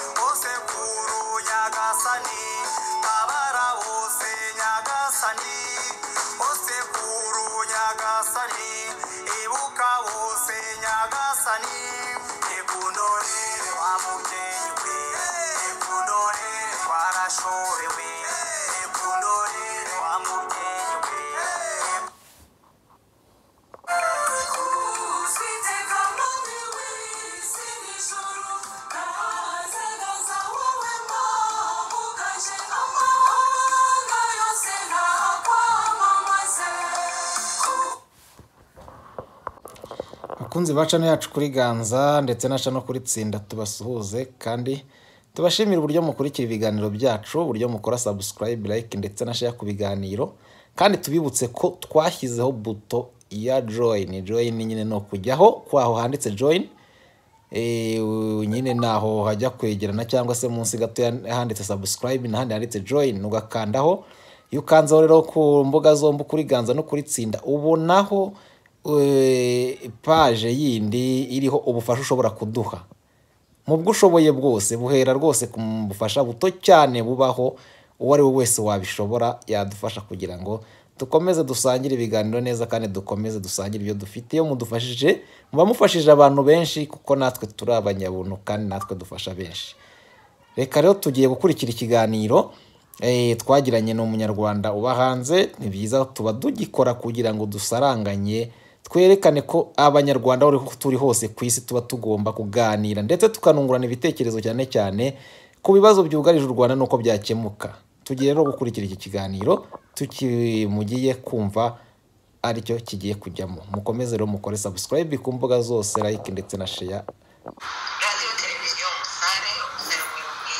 Osekuru Yagasani, Babara Ose Yagasani, Osekuru Yagasani, Ibuka Ose Yagasani, Ekunore Wamukewe, Ekunore Warashorewe, Ekunore Wamukewe. bakunzi ba cano yacu kuri ganza ndetse na cano kuri tsinda tubasuhuze kandi tubashimire uburyo mukurikira ibiganiro byacu uburyo mukora sabusikarayibe layike ndetse na share ku biganiro kandi tubibutse ko twashyizeho buto ya joyini joyini nyine ni ukujyaho kwaho handitse joyini Eh, nyine naho hajya kwegerana cyangwa se munsi gato handitse subscribe n'ahandi handitse join ugakandaho iyo ukanzeho rero ku mbuga zombi kuri ganza no kuri tsinda ubonaho eh, paje yindi iriho ubufasha ushobora kuduha mu bwo ushoboye bwose buhera rwose ku bufasha buto cyane bubaho uwo ari we wese wabishobora yadufasha kugira ngo dukomeze dusangire ibiganiro neza kandi dukomeze dusangire ibyo dufite iyo mudufashije muba mufashije abantu benshi kuko natwe turi abanyabuntu kandi natwe dufasha benshi reka rero tugiye gukurikira ikiganiro eh, twagiranye n'umunyarwanda uba hanze ni byiza tuba tugikora kugira ngo dusaranganye twerekane ko abanyarwanda aho turi hose ku isi tuba tugomba kuganira ndetse tukanungurana ibitekerezo cyane cyane ku bibazo byugarije u rwanda n'uko byakemuka tugiye rero gukurikira iki kiganiro tukimugiye kumva aricyo kigiye kujyamo mukomeze rero mukore subscribe ku mbuga zose like ndetse na share radiyo televiziyo umusare umusare w'ubwiyunge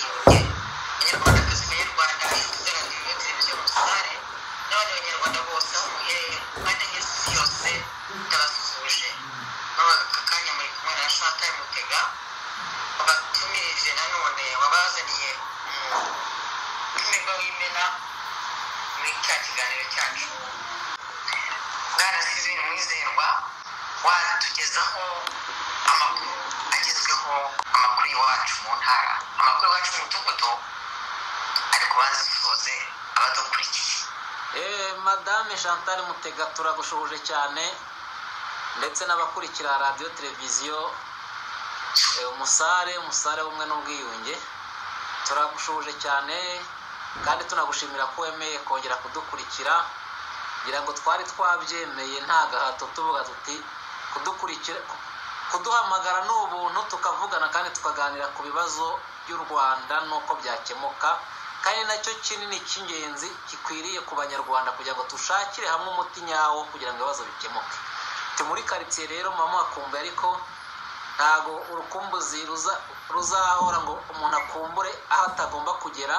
abanyarwanda twese abanyarwanda ifite radiyo televiziyo umusare n'abandi banyarwanda bose aho muherereye ku mpande y'isi yose ndabasuhuje muri aka kanya muri kumwe na shata mutega wabatumirije nanone wabazaniye umurwa w'imena muri cya kiganiro cyacu bwana sizini mwizerwa watugezaho amakuru agezweho amakuru iwacu mu ntara amakuru iwacu mu mudugudu ariko bazisuze abadukurikiye Eh, madame chantal mutega turagushoboje cyane ndetse n'abakurikira radiyo televiziyo eh, umusare umusare w'umwe n'ubwiyunge turagushoboje cyane kandi tunagushimira ko wemeye kongera kudukurikira ngira ngo twari twabyemeye nta gahato tuvuga tuti kudukurikira kuduhamagara ni ubuntu tukavugana kandi tukaganira ku bibazo by'u rwanda n'uko byakemuka kandi nacyo kinini cy'ingenzi gikwiriye ku banyarwanda kugira ngo dushakire hamwe umuti nyawo kugira ngo ibibazo bikemuke Ndi muri karitsiye rero mama akumbuye ariko ntabwo urukumbuzi ruza- ruzahora ngo umuntu akumbure aho atagomba kugera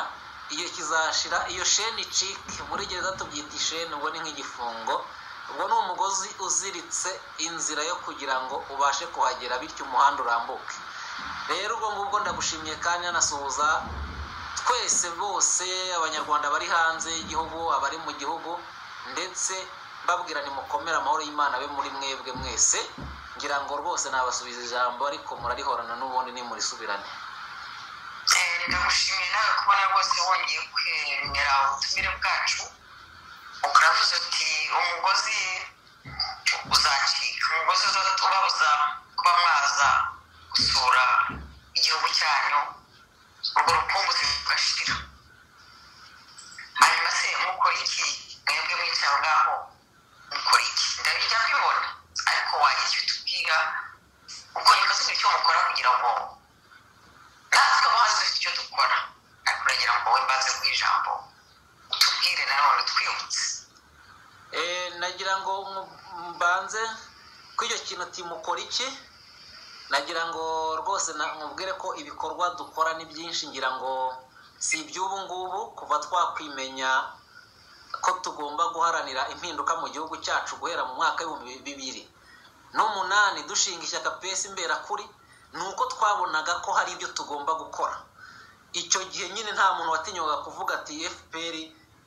igihe kizashira iyo sheni icike muri gereza tubyita isheni ubwo ni nk'igifungo ubwo ni umugozi uziritse inzira yo kugira ngo ubashe kuhagera bityo umuhanda urambuke rero ubwo ngubwo ndagushimiye kandi anasuhuza twese bose abanyarwanda bari hanze y'igihugu abari mu gihugu ndetse mbabwira nimukomere amahoro y'imana abe muri mwebwe mwese ngira ngo rwose nabasubiza ijambo ariko murarihorana n'ubundi nimurisubirane Eh, ndagushimiye nawe kubona rwose wongeye kwemera ubutumire bwacu ukaravuze uti umugozi uzacika umugozi ubabuza kuba mwaza gusura igihugu cyanyu urwo rukumbuzi rugashira hanyuma se mukora iki mwebwe mwicaye aho ngaho mukora iki ndabijya mbibona ariko wagira icyo tubwira uko nikoze icyo mukora kugira ngo natwe abahanzi dufite icyo dukora ariko uragira ngo wowe mbaze mu ijambo utubwire nanone twibutse Eh, nagira ngo mu- mbanze ko icyo kintu timukora iki nagira ngo rwose na- mubwire ko ibikorwa dukora ni byinshi ngira ngo si iby'ubu ngubu kuva twakwimenya ko tugomba guharanira impinduka mu gihugu cyacu guhera mu mwaka w'ibihumbi bibiri n'umunani dushinga ishyaka pesi mberakuri ni uko twabonaga ko hari ibyo tugomba gukora icyo gihe nyine nta muntu watinywaga kuvuga ati fpr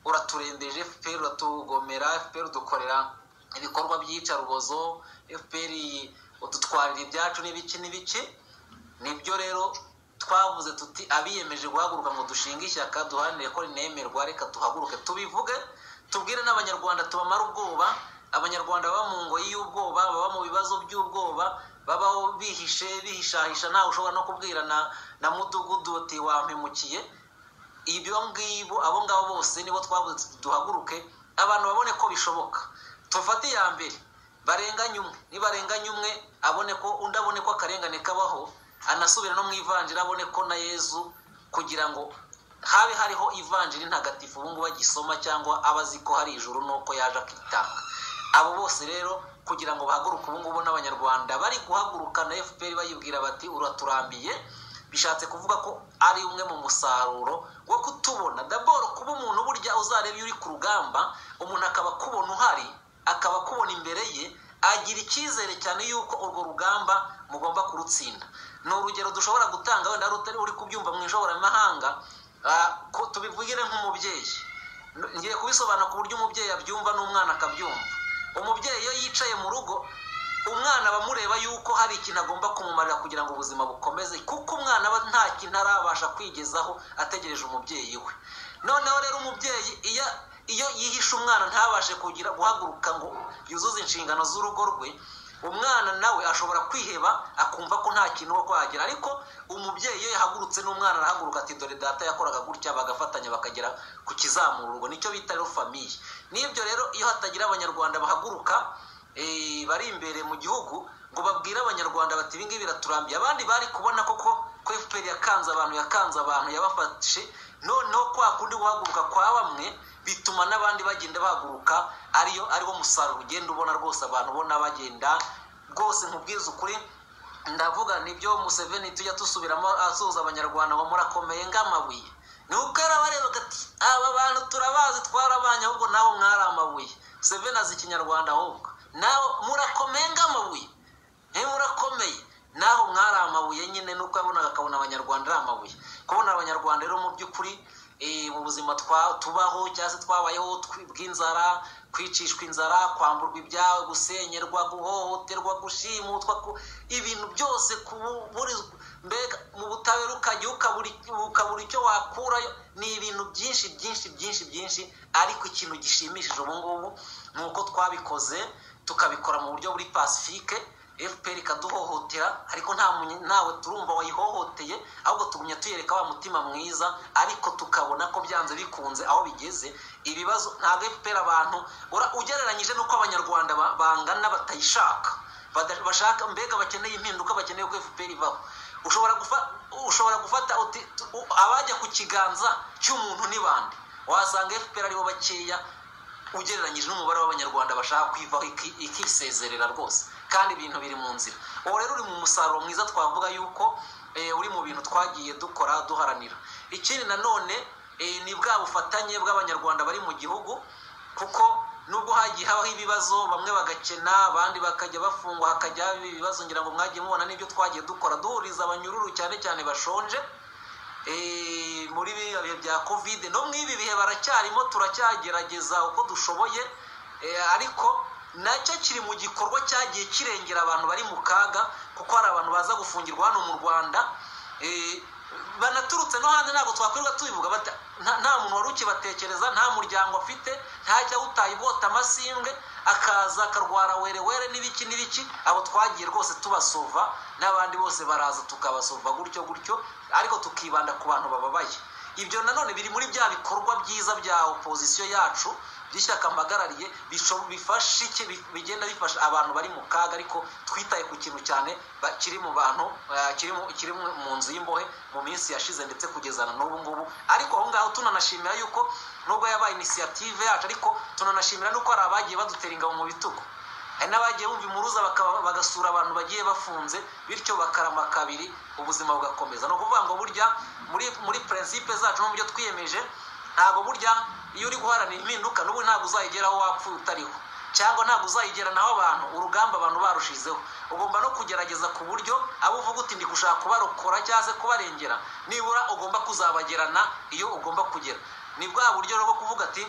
uraturembeje fpr uratugomera fpr udukorera ibikorwa by'iyicarubozo fpr udutwarira ibyacu n'ibiki n'ibiki nibyo rero twavuze tuti abiyemeje guhaguruka ngo dushinge ishyaka duharanire ko rinemerwa reka tuhaguruke tubivuge tubwire n'abanyarwanda tubamare ubwoba abanyarwanda baba mu ngo y'ubwoba baba mu bibazo by'ubwoba babaho bihishe bihishahisha ntawe ushobora no kubwira na na mudugudu uti wampemukiye ibyo ngibo abo ngabo bose nibo twavuze tuti duhaguruke abantu babone ko bishoboka tufate iya mbere barenganye umwe nibarenganye umwe abone ko undi abone ko akarengane kabaho anasubira no mu ivanjiri abone ko na yezu kugira ngo habe hariho ivanjiri ntagatifu ubu ngubu agisoma cyangwa aba azi ko hari ijuru nuko yaje akitanga abo bose rero kugira ngo bahaguruke ubu ngubu n'abanyarwanda bari guhaguruka na fpr bayibwira bati uraturambiye bishatse kuvuga ko ari umwe mu musaruro wo kutubona daboro kuba umuntu burya uzareba iyo uri ku rugamba umuntu akaba akubona uhari akaba akubona imbere ye agira icyizere cyane yuko urwo rugamba mugomba kurutsinda ni urugero dushobora gutanga wenda rutari uri kubyumva mu ishoboramahanga ko tubivugire nk'umubyeyi ngiye kubisobanura ku buryo umubyeyi abyumva n'umwana akabyumva umubyeyi iyo yicaye mu rugo umwana aba amureba yuko hari ikintu agomba kumumarira kugira ngo ubuzima bukomeze kuko umwana aba nta kintu arabasha kwigezaho ategereje umubyeyi we noneho rero umubyeyi iyo iyo yihishe umwana ntabashe kugira guhaguruka ngo yuzuze inshingano z'urugo rwe umwana nawe ashobora kwiheba akumva ko nta kintu wo kuhagera ariko umubyeyi iyo yahagurutse n'umwana arahaguruka ati dore data yakoraga gutya bagafatanya bakagera ku kizamura urwo nicyo bita rero famiye n'ibyo rero iyo hatagira abanyarwanda bahaguruka bari imbere mu gihugu ngo babwire abanyarwanda bati ibingibi biraturambiye abandi bari kubona koko ko efuperi yakanze abantu yakanze abantu yabafashe noneho kwa kundi guhaguruka kwa bamwe bituma n'abandi bagenda bahaguruka ariyo ariwo musaruro ugenda ubona rwose abantu ubona bagenda rwose nkubwiza ukuri ndavuga nibyo museveni tujya dusubiramo asuhuza abanyarwanda ngo murakomeye nk'amabuye ni uko arabareba ati aba bantu turabazi twarabanye ahubwo nawe mwari amabuye seveni azi ikinyarwanda ahubwo nawe murakomeye nk'amabuye murakomeye naho mwari amabuye nyine nuko yabonaga akabona abanyarwanda ari amabuye kubona abanyarwanda rero mu by'ukuri mu buzima tubaho cyangwa se twabayeho bw'inzara kwicishwa inzara kwamburwa ibyawe gusenyerwa guhohoterwa gushimutwa ibintu byose mbega mu butabera ukajya ukabura icyo wakurayo ni ibintu byinshi byinshi byinshi byinshi ariko ikintu gishimishije ubu ngubu ni uko twabikoze tukabikora mu buryo buri pasifike fpr ikaduhohotera ariko ntawe turumva wayihohoteye ahubwo tugumya tuyereka wa mutima mwiza ariko tukabona ko byanze bikunze aho bigeze ibibazo ntabwo fpr abantu ugereranyije n'uko abanyarwanda bangana batayishaka bashaka mbega bakeneye impinduka bakeneye ko fpr ibaho ushobora gufata abajya ku kiganza cy'umuntu ni bande wasanga fpr aribo bakeya ugereranyije n'umubare w'abanyarwanda bashaka kwivaho ikisezerera rwose kandi ibintu biri mu nzira ubu rero uri mu musaruro mwiza twavuga yuko uri mu bintu twagiye dukora duharanira ikindi nanone ni bwa bufatanye bw'abanyarwanda bari mu gihugu kuko nubwo hagiye habaho ibibazo bamwe bagakena abandi bakajya bafungwa hakajya haba ibibazo ngira ngo mwagiye mubona n'ibyo twagiye dukora duhuriza abanyururu cyane cyane bashonje muri biriya bihe bya kovide no muri ibi bihe baracyarimo turacyagerageza uko dushoboye ariko nacyo kiri mu gikorwa cyagiye kirengera abantu bari mu kaga kuko hari abantu baza gufungirwa hano mu rwanda banaturutse no hanze ntabwo twakwirirwa tubivuga nta muntu wari ukibatekereza nta muryango afite ntajya utaye ubota amasimbwe akaza akarwara were were n'ibiki n'ibiki abo twagiye rwose tubasova n'abandi bose baraza tukabasova gutyo gutyo ariko tukibanda ku bantu bababaye ibyo nanone biri muri bya bikorwa byiza bya opozisiyo yacu by'ishyaka mpagarariye bifasha iki bigenda bifasha abantu bari mu kaga ariko twitaye ku kintu cyane kiri mu bantu kiri mu nzu y'imbohe mu minsi yashize ndetse kugeza na n'ubu ngubu ariko aho ngaho tunanashimira yuko nubwo yabaye inisiyative yacu ariko tunanashimira n'uko hari abagiye badutera ingabo mu bitugu hari n'abagiye bumva impuruza bagasura abantu bagiye bafunze bityo bakarama kabiri ubuzima bugakomeza ni ukuvuga ngo burya muri purinsipe zacu no mu byo twiyemeje ntabwo burya iyo uri guharanira impinduka n'ubu ntabwo uzayigera aho wapfuye utariho cyangwa ntabwo uzayigera naho abantu urugamba abantu barushizeho ugomba no kugerageza ku buryo abo uvuga uti ndi gushaka kubarokora cyangwa se kubarengera nibura ugomba kuzabagerana iyo ugomba kugera ni bwa buryo bwo kuvuga ati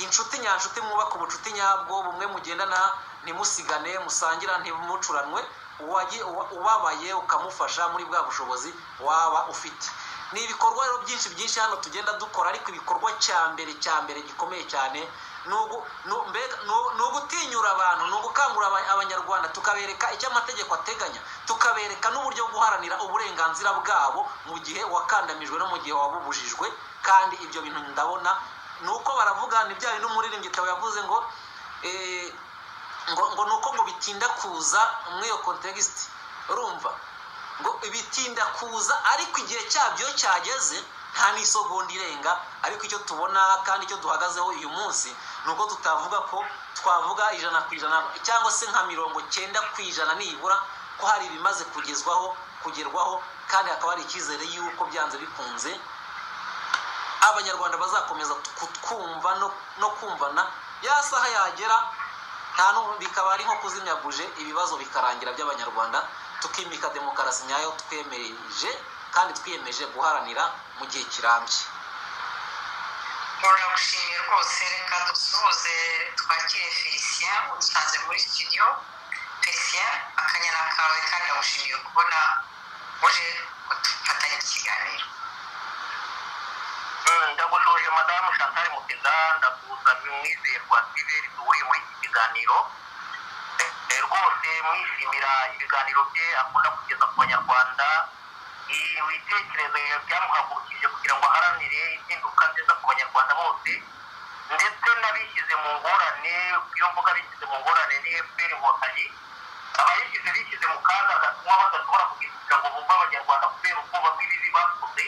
inshuti nyanshuti mwubaka ubucuti nyabwo bumwe mugendana ntimusigane musangira ntimucuranwe uwagiye- uwa- ubabaye ukamufasha muri bwa bushobozi waba ufite ni ibikorwa rero byinshi byinshi hano tugenda dukora ariko ibikorwa cya mbere cya mbere gikomeye cyane ni ugu- ni u- mbega- ni u- ni ugutinyura abantu ni ugukangurira aba- abanyarwanda tukabereka icyo amategeko ateganya tukabereka n'uburyo bwo guharanira uburenganzira bwabo mu gihe wakandamijwe no mu gihe wabubujijwe kandi ibyo bintu ndabona ni uko baravuga ni bya bintu umuririmbyi Theo yavuze ngo eh, ngo ngo ni uko ngo bitinda kuza muri iyo kontegisiti urumva ngo bitinda kuza ariko igihe cyabyo cyageze nta n'isogonda irenga ariko icyo tubona kandi icyo duhagazeho uyu munsi ni uko tutavuga ko twavuga ijana ku ijana cyangwa se nka mirongo cyenda ku ijana nibura ko hari ibimaze kugezwaho kugerwaho kandi hakaba hari icyizere y'uko byanze bikunze abanyarwanda bazakomeza kutwumva no, no kumvana ya saha yagera nta n'ubu bikaba ari nko kuzimya buje ibibazo bikarangira by'abanyarwanda tukimika demokarasi nyayo twemeje kandi twiyemeje guharanira mu gihe kirambye turagushimiye rwose reka dusuhuze twakire felicien udusanze muri studio felicien akanyana kawe kandi ndagushimiye kubona uje kudufatanya ikiganiro ndagushuje madamu chantal mutega ndakuza mwizerwa siveri duhuye muri iki kiganiro Eh, rwose mwishimira ibiganiro bye akunda kugeza ku banyarwanda Eh, ibitekerezo byamuhagurukije kugira ngo aharanire impinduka nziza ku banyarwanda bose ndetse n'abishyize mu ngorane iyo mvuga abishyize mu ngorane ni fpr inkotanyi abayishyize bishyize mu kaga gatuma badashobora kugira ngo bumve abanyarwanda kubera ubwoba bw'ibibi bakoze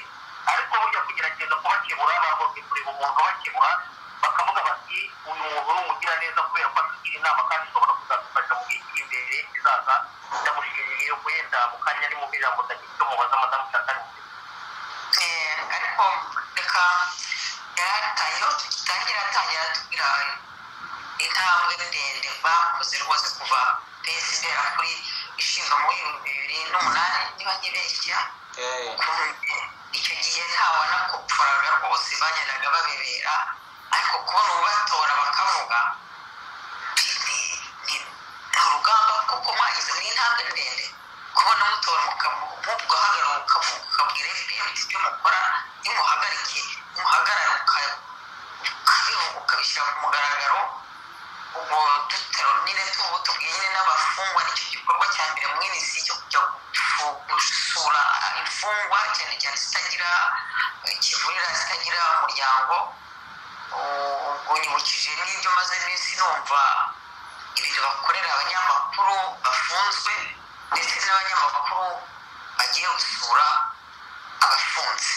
ariko burya kugerageza kubakemura bagombye kureba umuntu bakemura bakavuga bati uyu muntu ni umugiraneza kubera ko atugira inama kandi ishobora kuzadufasha mu gihe kiri imbere kizaza ndamushimiye wenda mu kanya ni mu ijambo ndagifite mubaza madamu chantal Eh, ariko reka yaratangira tugitangira atangira atubwira intambwe ndende bakoze rwose kuva pesi igera kuri ishinga muri bibiri n'umunani niba ntibeshya Eh, icyo gihe ntabona kupfuraga rwose bagendaga babebera ariko kubona ubatora bakavuga ni- ni ni urugamba kuko mwagize mu intambwe ndende kubona mutora mugahagarara ukabwira fpr uti ibyo mukora nimuhagarike nimuhagarare uka- ukabivuga ukabishyira ku mugaragaro ubwo duteronire tubu tubwire n'abafungwa nicyo gikorwa cya mbere mu minsi cyo kujya gufu- gusura imfungwa cyane cyane zitagira kivurira zitagira umuryango ubwo nyibukije n'ibyo maze iminsi numva ibintu bakorera abanyamakuru bafunzwe ndetse n'abanyamakuru bagiye gusura abafunze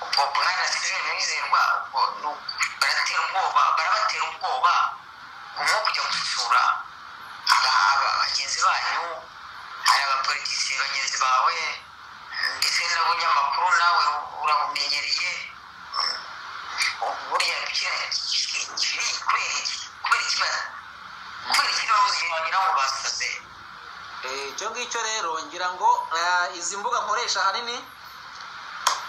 ubwo bwana sivire mwizerwa ubwo ni uku- baratera ubwoba barabatera ubwoba umwe kujya gusura aba- aba- bagenzi banyu hari abapolitisiye bagenzi bawe ndetse n'abanyamakuru nawe urabumenyereye ubu buriya kiriya kiri kubera iki kubera iki ba- kubera iki babuze wagira ngo basaze eh, icyo ngicyo rero ngira ngo eh, izi mbuga nkoresha ahanini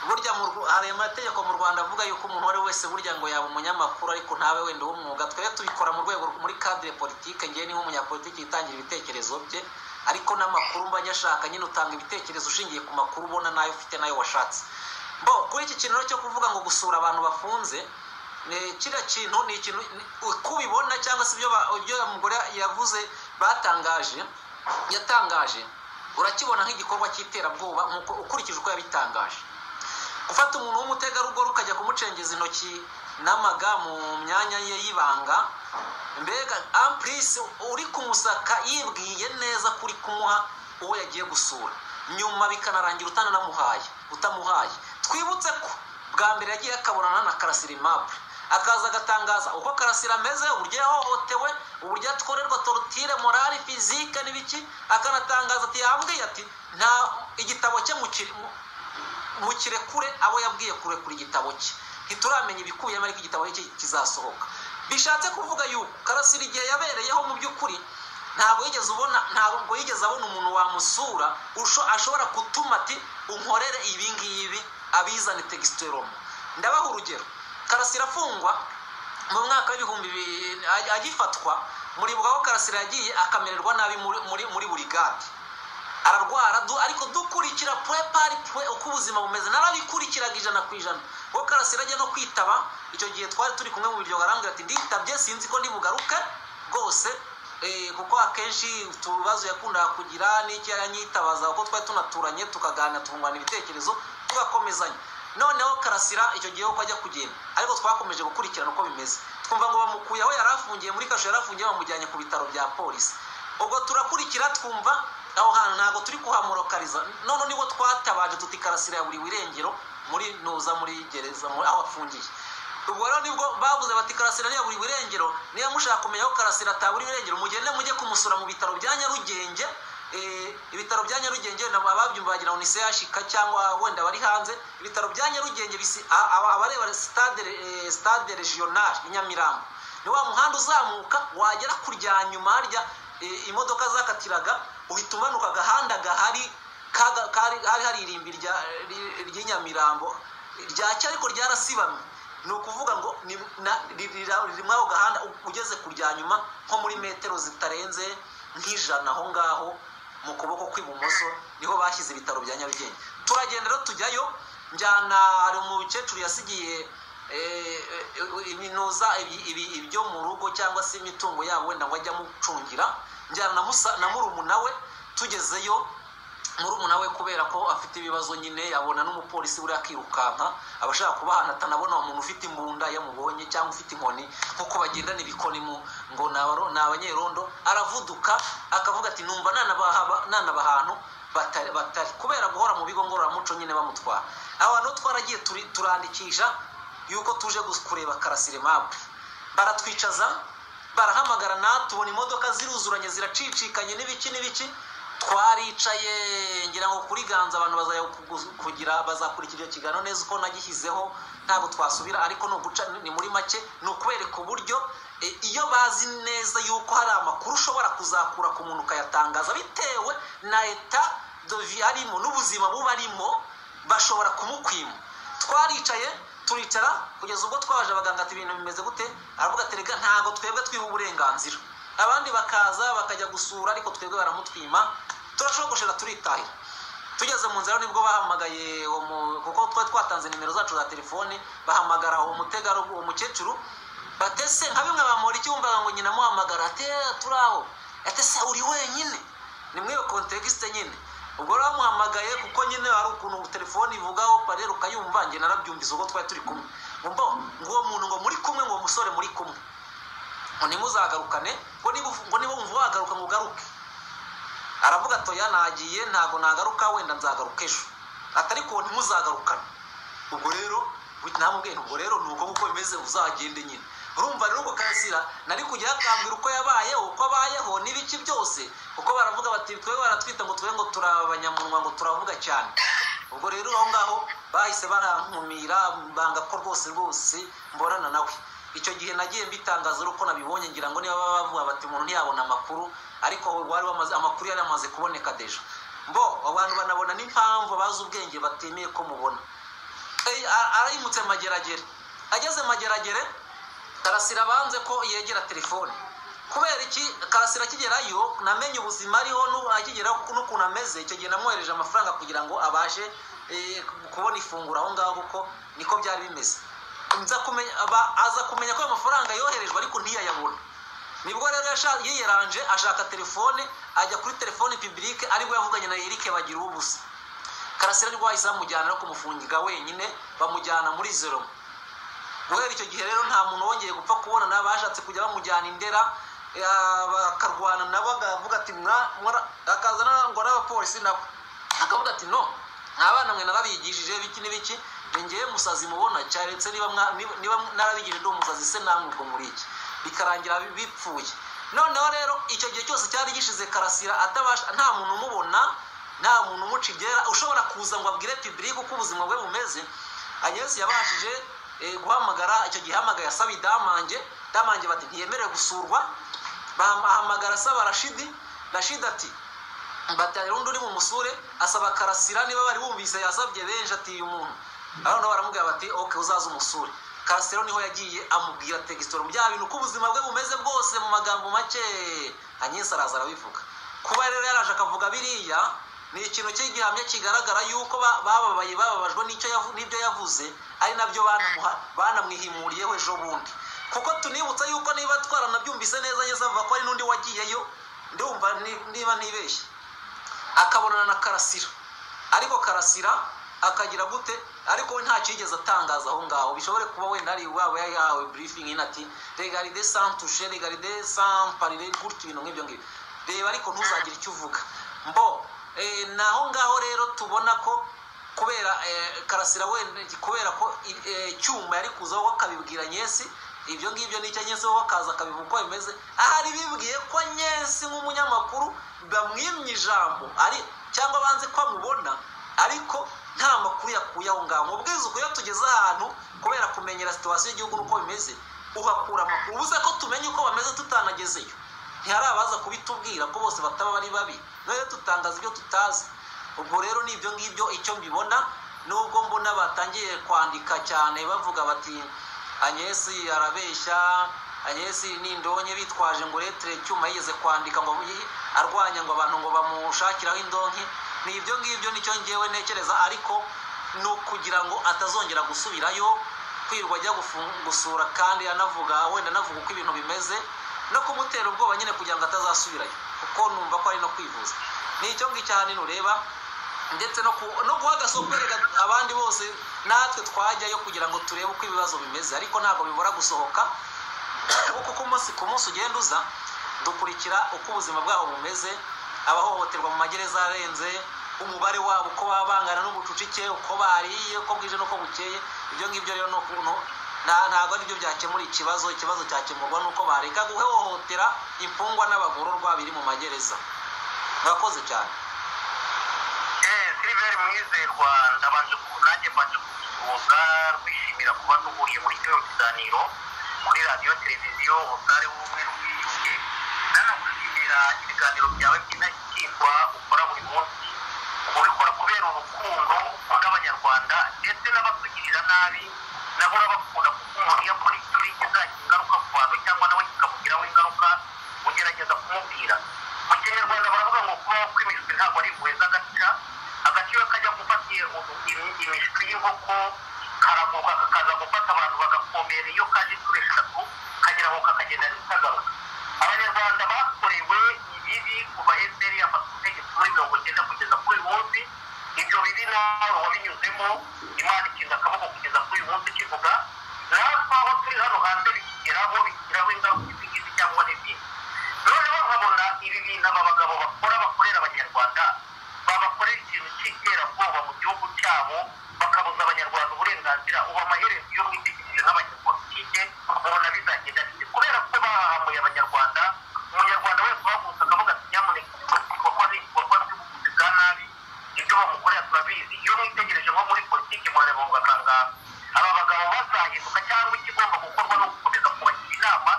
burya mu Rw- hari amategeko mu rwanda avuga yuko umuntu uwo ari we wese burya ngo yaba umunyamakuru ariko ntabe wenda w'umwuga twebwe tubikora mu rwego muri kadire politike ngewe niho umunyapolitiki yitangira ibitekerezo bye ariko n'amakuru mba nyashaka nyine utanga ibitekerezo ushingiye ku makuru ubona n'ayo ufite n'ayo washatse bo kuri iki kintu rero cyo kuvuga ngo gusura abantu bafunze ni kiriya kintu ni ikintu ni- uko ubibona cyangwa se ibyo ba- ibyo uyu mugore yavuze batangaje yatangaje urakibona nk'igikorwa cy'iterabwoba nk'uko ukurikije uko yabitangaje gufata umuntu w'umutegarugori ukajya kumucengeza intoki n'amaga mu myanya ye y'ibanga mbega ampurisi uri kumusaka yibwiye neza kuri kumuha uwo yagiye gusura nyuma bikanarangira utananamuhaye utamuhaye twibutse ko bwa mbere yagiye akabonana na karasirimapu akaza agatangaza uko karasira ameze uburyo yahohotewe uburyo atworerwa torutire morali fizike n'ibiki akanatangaza ati yambwiye ati nta igitabo cye mu kiri- mu- mukire kure abo yabwiye kure kure igitabo cye ntituramenya ibikuyemo ariko igitabo cye kizasohoka bishatse kuvuga yuko karasira igihe yabereyeho mu by'ukuri ntabwo yigeze ubona ntabwo yigeze abona umuntu wamusura usho- ashobora gutuma ati unkorere ibi ngibi abizane tegisiteromo ndabaha urugero karasira afungwa mu mwaka w'ibihumbi bibiri agifatwa muribuka ko karasira yagiye akamererwa nabi muri muri muri burigade ararwara du- ariko dukurikira pwe pari pwe uko ubuzima bumeze narabikurikiraga ijana ku ijana kuko karasira ajya no kwitaba icyo gihe twari turi kumwe mu biryo arambwira ati nditabye sinzi ko ndibugaruke rwose eh, kuko akenshi utubazo yakundaga kugira n'icyo yanyitabaza kuko twari tunaturanye tukaganira tungurana ibitekerezo tugakomezanya noneho karasira icyo gihe uko ajya kugenda ariko twakomeje gukurikirana uko bimeze twumva ngo bamukuye aho yari afungiye muri kasho yari afungiye bamujyanye ku bitaro bya polisi ubwo turakurikira twumva aho hantu ntabwo turi kuhamurokariza none nibo twatabaje tuti karasira buri wirengero muri nuza muri gereza muri aho afungiye ubwo rero nibwo bavuze bati karasira niya buri wirengero niba mushaka kumenya aho karasira ataburi wirengero mugende mujye kumusura mu bitaro bya nyarugenge Eh, ibitaro bya nyarugenge nabo ababyumva wagira ngo ni sehashika cyangwa wenda bari hanze ibitaro bya nyarugenge bisi- a- a- abareba stade eh, stade regional i nyamirambo ni wa muhanda uzamuka wagera kurya nyuma harya eh, imodoka zakatiraga uhita umanuka agahanda gahari kaga- kari- hari hari irimbi rya- ry- ry'inyamirambo ryacyo ariko ryarasibamye ni ukuvuga ngo ni- na- ri- ri- riri muri ako gahanda u- ugeze kurya nyuma nko muri metero zitarenze nk'ijana aho ngaho mu kuboko kw'ibumoso niho bashyize ibitaro bya nyarugenge turagenda rero tujyayo njyana hari umukecuru yasigiye eh, eh, iminuza ibi- ibi- ibyo mu rugo cyangwa se imitungo yabo wenda ngo ajye amucungira njyana na musa- na murumuna we tugezeyo murumuna we kubera ko afite ibibazo nyine yabona n'umupolisi buriya akirukanka abashaka kubahana atanabona uwo muntu ufite imbunda yamubonye cyangwa ufite inkoni nk'uko bagendana ibikoni mu ngo ni abaro- ni abanyerondo aravuduka akavuga ati numva nanabahaba- nanaba ahantu batari batari kubera guhora mu bigo ngororamuco nyine bamutwara abantu twaragiye turi- turandikisha yuko tuje gus- kureba karasire mabure baratwicaza barahamagarana tubona imodoka ziruzuranye ziracicikanye n'ibiki n'ibiki twaricaye ngira ngo kuri ganza abantu bazajya kugu- kugira bazakurikira icyo kiganiro neza uko nagishyizeho ntabwo twasubira ariko ni uguca ni muri make ni ukwereka uburyo e, iyo bazi neza yuko hari amakuru ushobora kuzakura ku muntu ukayatangaza bitewe na eta dovi arimo n'ubuzima buba arimo bashobora kumukwima twaricaye turicara kugeza ubwo twaje abaganga ati ibintu bimeze gute aravuga ati rega ntabwo twebwe twiha uburenganzira abandi bakaza bakajya gusura ariko twebwe baramutwima turashogoshera turitahira tugeze mu nzira nibwo bahamagaye uwo mu- kuko twari twatanze nimero zacu za telefone bahamagara uwo mutegarugori uwo mukecuru batese nka bimwe bamura icyumba ngo nyina amuhamagara ate turaho ate se uri wenyine ni muri iyo kontegisite nyine ubwo rero bamuhamagaye kuko nyine hari ukuntu telefone ivugaho parere ukayumva njye narabyumvise ubwo twari turi kumwe ngo uwo muntu ngo muri kumwe ngo uwo musore muri kumwe ngo ntimuzagarukane ngo niba uvu- ngo niba wumva wagaruka ngo ugaruke aravuga ati oya nagiye ntabwo nagaruka wenda nzagaruka ejo atari kuwo ntimuzagarukane ubwo rero namubwiye ubwo rero ni uko uko bimeze uzagende nyine urumva rero ubwo karasira nari kujya yakambwira uko yabayeho uko abayeho n'ibiki byose kuko baravuga bati twe baratwita ngo twe ngo turabanyamunwa ngo turavuga cyane ubwo rero aho ngaho bahise barankumira banga ko rwose rwose mbonana nawe icyo gihe nagiye mbitangaza uko nabibonye ngira ngo niba baba bavuga bati umuntu ntiyabona amakuru ariko wari wamaze amakuru yari yamaze kuboneka deja mbo abantu banabona n'impamvu bazi ubwenge batemeye ko mubona Eh, a- arayimutse mageragere ageze mageragere karasira abanze ko yegera telefone kubera iki karasira akigerayo namenye ubuzima ariho n'u- akigeraho n'ukuntu ameze icyo gihe namwohereje amafaranga kugira ngo abashe eh, kubona ifunguro aho ngaho kuko niko byari bimeze nza kumenya aba- aza kumenya ko ayo mafaranga yoherejwe ariko ntiyayabona nibwo rero yasha- yiyeranje ashaka telefone ajya kuri telefone publique aribwo yavuganye na Eric bagira ubusa karasira nibwo bahise bamujyana no kumufungiga wenyine bamujyana muri zero guhera icyo gihe rero nta muntu wongeye gupfa kubona n'abashatse kujya bamujyana indera eh, bakarwana nabo akavuga ati "Mwa- mwara-" akaza na- ngo n'abapolisi nabo akavuga ati no nta bana mwe narabigishije biki n'ibiki ni njyewe musazi mubona cyaretse niba mwa- niba- niba narabigishije ndi umusazi se namwe ubwo muri iki bikarangira bi- bipfuye noneho rero icyo gihe cyose cyari gishize karasira atabasha nta muntu umubona nta muntu umuca ibyera ushobora kuza ngo abwire pibirike uko ubuzima bwe bumeze agnes yabashije eh, guhamagara icyo gihe ahamagaye asaba idamange damange bati ntiyemerewe gusurwa bahamagara asaba rashidi rashidi ati batari undi uri mu musure asaba karasira niba bari bumvise yasabye benshi ati uyu muntu abana baramubwira bati oke uzaze umusure karasira niho yagiye amubwira tegisitoro mu bya bintu uko ubuzima bwe bumeze bwose mu magambo make anyesi araza arabivuga kuba rero yaraje akavuga biriya ni ikintu cy'igihamya kigaragara yuko ba- bababaye bababajwe n'icyo yavu- n'ibyo yavuze ari nabyo banamuha- banamwihimuriyeho ejo bundi kuko tunibutsa yuko niba twaranabyumvise neza yeza avuga ko hari n'undi wagiyeyo ndumva ni- niba ntibeshye akabonana na karasira ariko karasira akagira gute ariko we ntacyo yigeze atangaza aho ngaho bishobore kuba wenda ari waba yahawe briefing ino ati regaride sans touche regaride sans parler gutya ibintu nk'ibyo ngibyo reba ariko ntuzagire icyo uvuga mbo eh, naho ngaho rero tubona ko kubera eh, karasira wenda kubera ko i- eh, cyuma yari kuzaho we akabibwira nyesi ibyo ngibyo nicyo nyesi wowe akaza akabivuga uko bimeze ahari bibwiye ko nyesi nk'umunyamakuru bamwimye ijambo ari cyangwa banze ko amubona ariko nta makuru yakuye aho ngaho mubwiza uko iyo tugeze ahantu kubera kumenyera situwasiyo y'igihugu n'uko bimeze uhakura amakuru ubuze ko tumenye uko bameze tutanagezeyo ntihari abaza kubitubwira ko bose bataba bari babi noneho dutangaza ibyo tutazi ubwo rero ni ibyo ngibyo icyo mbibona nubwo mbona batangiye kwandika cyane bavuga bati anyesi arabeshya anyesi ni indonke bitwaje ngo uretire icyuma yigeze kwandika ngo yi- arwanya ngo abantu ngo bamushakiraho indonke ni ibyo ngibyo nicyo ngewe ntekereza ariko ni ukugira ngo atazongera gusubirayo kwirwa ajya gufu- gusura kandi anavuga wenda anavuga uko ibintu bimeze no kumutera ubwoba nyine kugira ngo atazasubirayo kuko numva ko ari no kwivuza ni icyo ngicyo ahanini ureba ndetse no ku- no guha agasokorera abandi bose natwe twajyayo kugira ngo turebe uko ibibazo bimeze ariko ntabwo bibura gusohoka kuko uko umunsi ku munsi ugenda uza dukurikira uko ubuzima bwabo bumeze abahohoterwa mu magereza arenze umubare wabo uko baba bangana n'ubucucike uko bariye uko bwije n'uko bukeye ibyo ngibyo rero ni ukuntu nta- ntabwo ari byo byakemura ikibazo ikibazo cyakemurwa n'uko bareka guhohotera imfungwa n'abagororwa biri mu magereza murakoze cyane Eh, siliveri mwizerwa ndabanje ku- nanjye mbanje kugusuhuza rwishimira kuba duhuriye muri kino kiganiro kuri radiyo televiziyo umutare w'ubumwe n'ubwiyunge nanagushimira ibiganiro byawe by'indashyikirwa ukora buri munsi ubikora kubera urukundo ukunda abanyarwanda ndetse n'abatugirira nabi nabo urabakunda kuko umuntu iyo akora icyo uri kizagira ingaruka ku bantu cyangwa nawe kikamugiraho ingaruka ugerageza kumubwira mu kinyarwanda baravuga ngo kubaho kw'imishwi ntabwo ari impuhwe z'agaca agaciro kajya gufata imishwi y'inkoko karagurwa kakaza gufata abantu bagakomera iyo kaje inshuro eshatu kageraho kakagenda zitagaruka abanyarwanda bakorewe ibibi kuva efuperi yafata ubutegetsi muri mirongo icyenda kugeza kuri uyu munsi ibyo bibi nawe wabinyuzemo imana ikinze akaboko kugeza kuri uyu munsi kivuga natwe aho turi hano hanze bikigeraho bikigeraho ingaruka izi ngizi cyangwa n'izindi noneho nkabona ibi bintu aba bagabo bakora bakorera abanyarwanda babakorera ikintu cy'iterabwoba mu gihugu cyabo bakabuza abanyarwanda uburenganzira ubu amaherezo iyo mwitegekere nk'abanyapolitike ubona bizagenda bite kubera ko bahahamuye abanyarwanda umunyarwanda wese uhagurutse akavuga ati nyamuneka ibikorwa ni ibikorwa by'ubuvuzi bwa nabi ibyo bamukorera turabizi iyo mwitegereje nko muri politiki murareba mugakanga aba bagabo bazahinduka cyangwa ikigomba gukorwa ni ugukomeza kubagira inama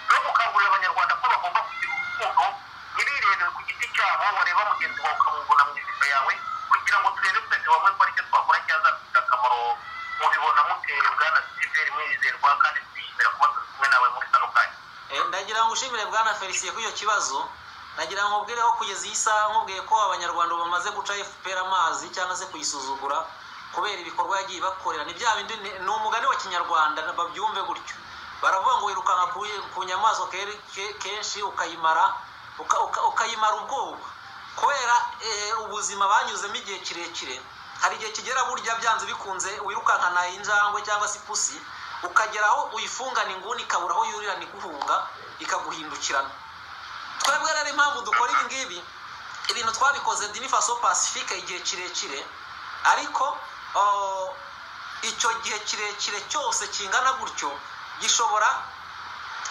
no gukangurira abanyarwanda ko bagomba kugira urukundo ntibirebere ku giti cyabo wareba mugenzi wawe ukamubona mu ishusho yawe kugira ngo turebe twese bamwe ko aricyo twakora cyazafite akamaro mubibona muteye bwana siveri mwizerwa kandi twishimira kuba turi kumwe nawe muri kano kanya Eh, ndagira ngo ushimire bwana felicien kuri icyo kibazo nagira ngo ubwire aho kugeza iyi saha nkubwiye ko abanyarwanda ubu bamaze guca fpr amazi cyangwa se kuyisuzugura kubera ibikorwa yagiye ibakorera ni bya bindi ni ni umugani wa kinyarwanda babyumve gutyo baravuga ngo wirukanka ku- ku nyamaswa ke- ke- kenshi ukayimara uka- uka- ukayimara ubwoba kubera eh, ubuzima banyuzemo igihe kirekire hari igihe kigera burya byanze bikunze wirukankana injangwe cyangwa se ipusi ukageraho uyifungana inguni ikabura aho yurira ntiguhunga ikaguhindukirana twebwe rero impamvu dukora ibi ngibi ibintu twabikoze dinifaso pacifique igihe kirekire ariko oh, icyo gihe kirekire cyose kingana gutyo gishobora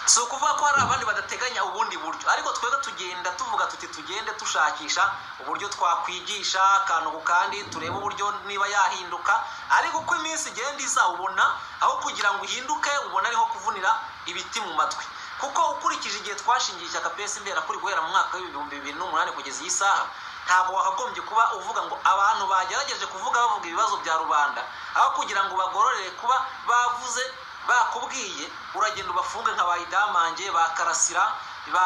si ukuvuga ko hari abandi badateganya ubundi buryo ariko twebwe tugenda tuvuga tuti tugende dushakisha uburyo twakwigisha akantu ku kandi turebe uburyo niba yahinduka ariko uko iminsi igenda iza ubona aho kugira ngo uhinduke ubona ariho kuvunira ibiti mu matwi kuko ukurikije igihe twashingiye ishyaka psd kuri guhera mu mwaka w'ibihumbi bibiri n'umunani kugeza iyi saha ntabwo wakagombye kuba uvuga ngo abantu bagerageje kuvuga bavuga ibibazo bya rubanda aho kugira ngo bagororere kuba bavuze bakubwiye uragenda ubafunge nka bayidamange ba karasira ba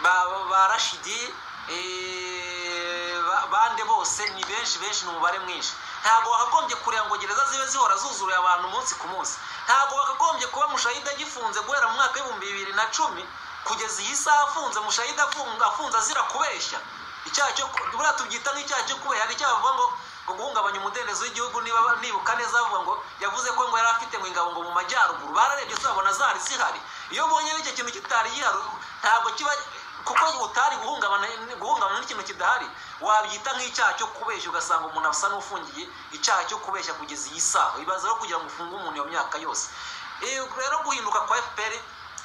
ba, ba rashidi eh, ba, bande bose ni benshi benshi ni umubare mwinshi ntabwo wakagombye kureba ngo gereza zibe zihora zuzuye abantu umunsi ku munsi ntabwo wakagombye kuba mushahida agifunze guhera mu mwaka w'ibihumbi bibiri na cumi kugeza iyi saha afunze mushahida afunga afunze azira kubeshya icyaha cyo ku- buriya tubyita nk'icyaha cyo kubeshya hari icyaha bavuga ngo ngo guhungabanya umudendezo w'igihugu niba nibuka neza bavuga ngo yavuze ko ngo yari afite ngo ingabo ngo mu majyaruguru bararebye zabona zari zihari iyo ubonye n'icyo kintu kitari gihari ntabwo kiba kuko utari guhungabana guhungabana n'ikintu kidahari wabyita nk'icyaha cyo kubeshya ugasanga umuntu asa n'ufungiye icyaha cyo kubeshya kugeza iyi saha ibaza rero kugira ngo ufunge umuntu iyo myaka yose Eh, rero guhinduka kwa fpr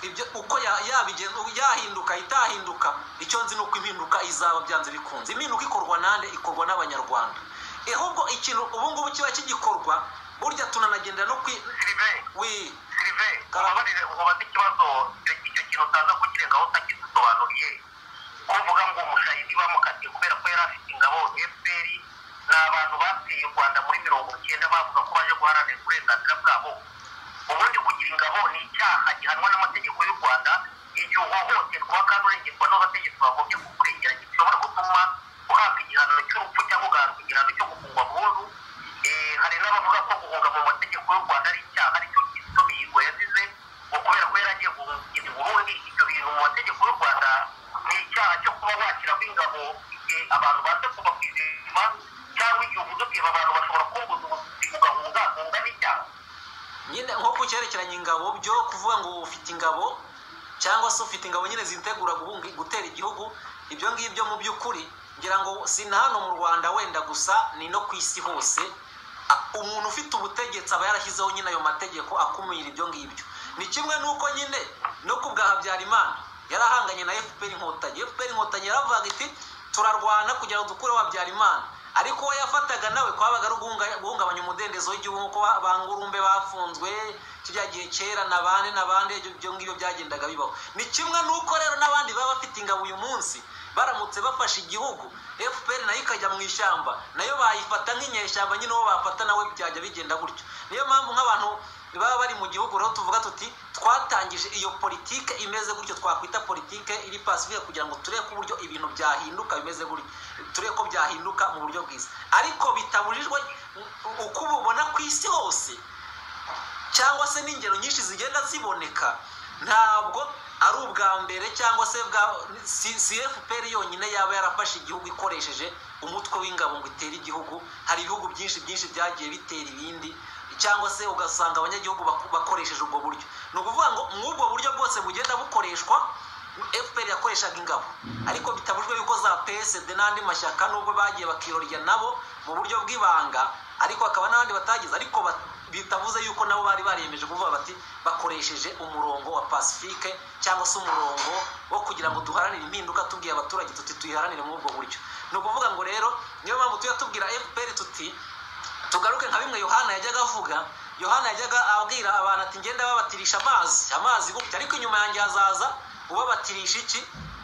ibyo uko ya- yabigenza yahinduka itahinduka icyo nzi ni uko impinduka izaba byanze bikunze impinduka ikorwa nande ikorwa n'abanyarwanda ahubwo ikintu ubu ngubu kiba kigikorwa burya tunanagenda no kwi sirive wi sirive ubabarire ubabaze ikibazo icyo- icyo kintu utaza kukirengaho utakidusobanuriye ko uvuga ngo umushahidi bamukatiye kubera ko yari afite ingabo fpr ni abantu bateye u rwanda muri mirongo icyenda bavuga ko baje guharanira uburenganzira bwabo ubundi kugira ingabo ni icyaha gihanwa n'amategeko y'u rwanda igihe uhohoterwa kandi urengerwa n'abategetsi bagombye kukurengera gishobora gutuma uhabwa igihano cy'urupfu cyangwa ugahabwa igihano cyo gufungwa burundu Eh, hari n'abavuga ko guhunga mu mategeko y'u rwanda ari icyaha aricyo kizito mihigo yazize ngo kubera ko yari agiye guhungira i burundi ibyo bintu mu mategeko y'u rwanda ni icyaha cyo kuba washyiraho ingabo igihe abantu baza kuva ku izima cyangwa igihe uvuze kweba abantu bashobora kubuza ubuzima ugahungahunga n'icyaha nyine nko ku cyerekeranye ingabo byo kuvuga ngo ufite ingabo cyangwa se ufite ingabo nyine zitegura guhunga- gutera igihugu ibyo ngibyo mu by'ukuri ngira ngo si na hano mu rwanda wenda gusa ni no ku isi hose A- umuntu ufite ubutegetsi aba yarashyizeho nyine ayo mategeko akumira ibyo ngibyo ni kimwe n'uko nyine no ku bwa habyarimana yari ahanganye na fpr inkotanyi fpr inkotanyi yaravuga iti turarwana kugira ngo dukureho habyarimana ariko uwo yafataga nawe kwabaga ari uguhunga- guhungabanya umudendezo w'igihugu nk'uko ba- bangurumbe bafunzwe kijya gihe kera na bande na bande ibyo- ibyo ngibyo byagendaga bibaho ni kimwe n'uko rero n'abandi baba bafite ingabo uyu munsi baramutse bafashe igihugu fpr nayo ikajya mu ishyamba nayo bayifata nk'inyeshyamba nyine uwo bafata nawe byajya bigenda gutyo niyo mpamvu nk'abantu baba bari mu gihugu rero tuvuga tuti twatangije iyo politike imeze gutyo twakwita politike iri pacifique kugira ngo turebe ko uburyo ibintu byahinduka bimeze gutyo turebe ko byahinduka mu buryo bwiza ariko bitabujijwe uko ububona ku isi hose cyangwa se n'ingero nyinshi zigenda ziboneka ntabwo ari ubwa mbere cyangwa se bwa si si fpr yonyine yaba yarafashe igihugu ikoresheje umutwe w'ingabo ngo itere igihugu hari ibihugu byinshi byinshi byagiye bitera ibindi cyangwa se ugasanga abanyagihugu bako- bakoresheje ubwo buryo ni ukuvuga ngo mw'ubwo buryo bwose bugenda bukoreshwa fpr yakoreshaga ingabo ariko bitabujwe yuko za psd n'andi mashyaka nubwo bagiye bakirorya nabo mu buryo bw'ibanga ariko hakaba n'abandi batagize ariko ba- bitavuze yuko nabo bari bariyemeje kuvuga bati bakoresheje umurongo wa pacifique cyangwa se umurongo wo kugira ngo duharanire impinduka tubwiye abaturage tuti tuyiharanire muri ubwo buryo ni ukuvuga ngo rero niyo mpamvu tujya tubwira fpr tuti tugaruke nka bimwe yohana yajyaga avuga yohana yajyaga abwira abantu ati ngenda babatirisha amazi amazi gutya ariko inyuma yanjye hazaza ubabatirisha iki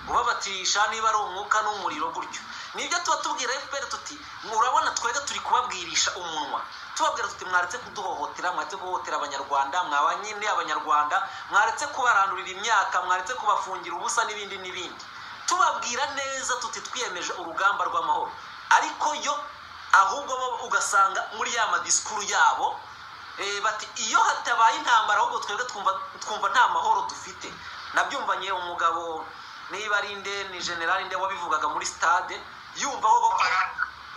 ubabatirisha niba ari umwuka n'umuriro gutyo nibyo tuba tubwira fpr tuti murabona twebwe turi kubabwirisha umunwa tubabwira tuti mwaretse kuduhohotera mwaretse guhohotera abanyarwanda mwaba nyine abanyarwanda mwaretse kubarandurira imyaka mwaretse kubafungira ubusa n'ibindi n'ibindi tubabwira neza tuti twiyemeje urugamba rw'amahoro ariko yo ahubwo bo ugasanga muri ya madisikuru yabo eh, bati iyo hatabaye intambara ahubwo twebwe twumva twumva nta mahoro dufite nabyumvanye umugabo niba ari nde ni generali nde wabivugaga muri stade yumva ko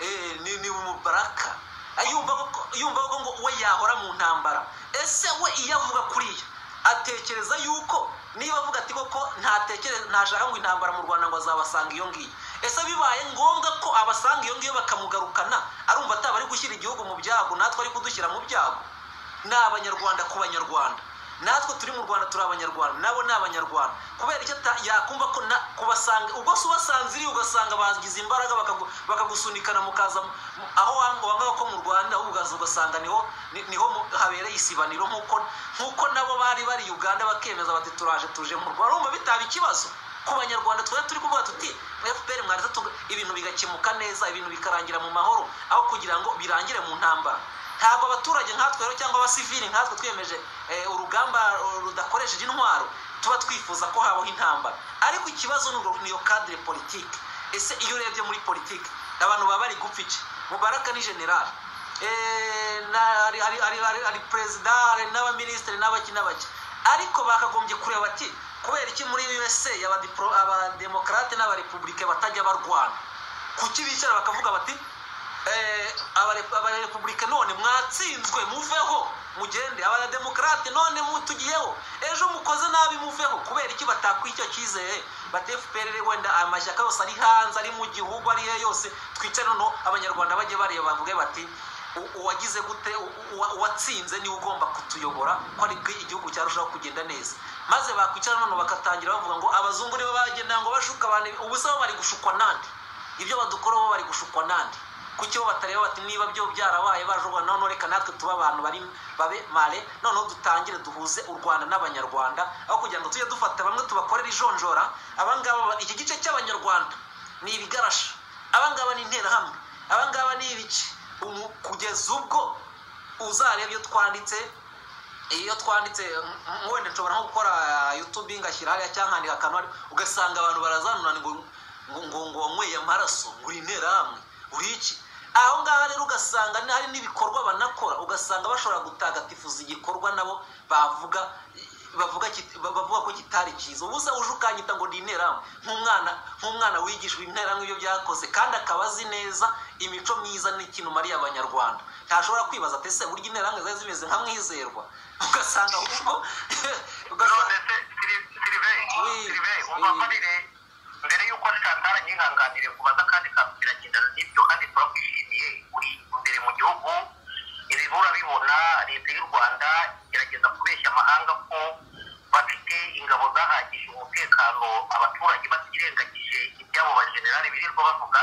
eh, ni ni umubaraka Ah, yumva ko yumva ko ngo we yahora mu ntambara ese we iyo avuga kuriya atekereza yuko niba avuga ati koko ntatekereza ntashaka ngo intambara mu rwanda ngo azabasanga iyo ngiyo ese bibaye ngombwa ko abasanga iyo ngiyo bakamugarukana arumva ataba ari gushyira igihugu mu byago natwe ari kudushyira mu byago ni abanyarwanda ku banyarwanda natwe turi mu rwanda turi abanyarwanda nabo ni abanyarwanda kubera icyo ata- yakumva ko na- kubasanga ubwo se ubasanziriye ugasanga bagize imbaraga bakagu- bakagusunikana mukaza mu- mu- aho wanga- wangaga ko mu rwanda ahubwo ugaza ugasanga niho ni- niho mu- habereye isibaniro nk'uko nk'uko nabo bari bari uganda bakemeza bati turaje tuje mu rwanda urumva bitaba ikibazo ku banyarwanda twari turi kuvuga tuti fpr mwaretse tuga- ibintu bigakemuka neza ibintu bikarangira mu mahoro aho kugira ngo birangire mu ntambara ntabwo abaturage nkatwe rero cyangwa abasivili nkatwe twiyemeje eh, urugamba eh, rudakoresheje intwaro tuba twifuza ko habaho intambara ariko ikibazo ni urwo- ni iyo kadire politike ese iyo urebye muri politike abantu baba bari gupfa iki mubaraka ni generali Eh, na- hari- hari hari- hari- hari perezida hari n'abaminisitiri n'abaki n'abaki ariko bakagombye kureba ati kubera iki muri usa abadipro- abademokarate n'abarepublike batajya barwana kuki bicara bakavuga bati eh, abare- abarepublike none mwatsinzwe muveho mugende abademokarate none mutugiyeho ejo mukoze nabi muveho kubera iki batakwa icyo cyizere bati fpr wenda amashyaka yose ari hanze ari mu gihugu ari he yose twicare noneho abanyarwanda bajye bareba bavuge bati "U- uwagize gute u- uwa- uwatsinze niwe ugomba kutuyobora ko ari bwo igihugu cyarushaho kugenda neza maze bakwicara noneho bagatangira bavuga ngo abazungu nibo bagenda ngo bashuka abantu ubusa bo bari gushukwa nande ibyo badukora bo bari gushukwa nande kuki bo batareba bati niba byo byarabaye bajuba noneho reka natwe tuba abantu bari babe mare noneho dutangire duhuze u rwanda n'abanyarwanda aho kugira ngo tujye dufata bamwe tubakorera ijonjora abangaba iki gice cy'abanyarwanda ni ibigarasha abangaba ni interahamwe abangaba ni ibiki Umu- kugeza ubwo uzareba iyo twanditse iyo twanditse m- m- wenda nshobora nko gukora youtube ngashyira hariya cyangwa nkandika akantu hari- ugasanga abantu barazanurana ngo ngo ngo ngo wanyweye amaraso ngo uri interahamwe uri iki aho ngaho rero ugasanga ni- hari n'ibikorwa banakora ugasanga bashobora gutagatifuza igikorwa nabo bavuga bavuga kit- ba- bavuga ko kitari cyiza ubusa uje ukanyita ngo ni interahamwe nk'umwana nk'umwana wigishwa interahamwe ibyo byakoze kandi akaba azi neza imico myiza n'ikintu mariye abanyarwanda ntashobora kwibaza ati ese burya interahamwe zari zimeze nka mwizerwa ugasanga ahubwo ugasanga none se Sili- Sylvain Oui, Sylvain oui. umbabarire mbere y'uko santara nyihanganire kubaza kandi kantu biragenda n'ibyo kandi turakwishimiye uri imbere mu gihugu ibi urabibona leta y'u rwanda igerageza kubeshya amahanga ko bafite ingabo zahagije umutekano abaturage batirengagije ibyabo bajenerali birirwa bavuga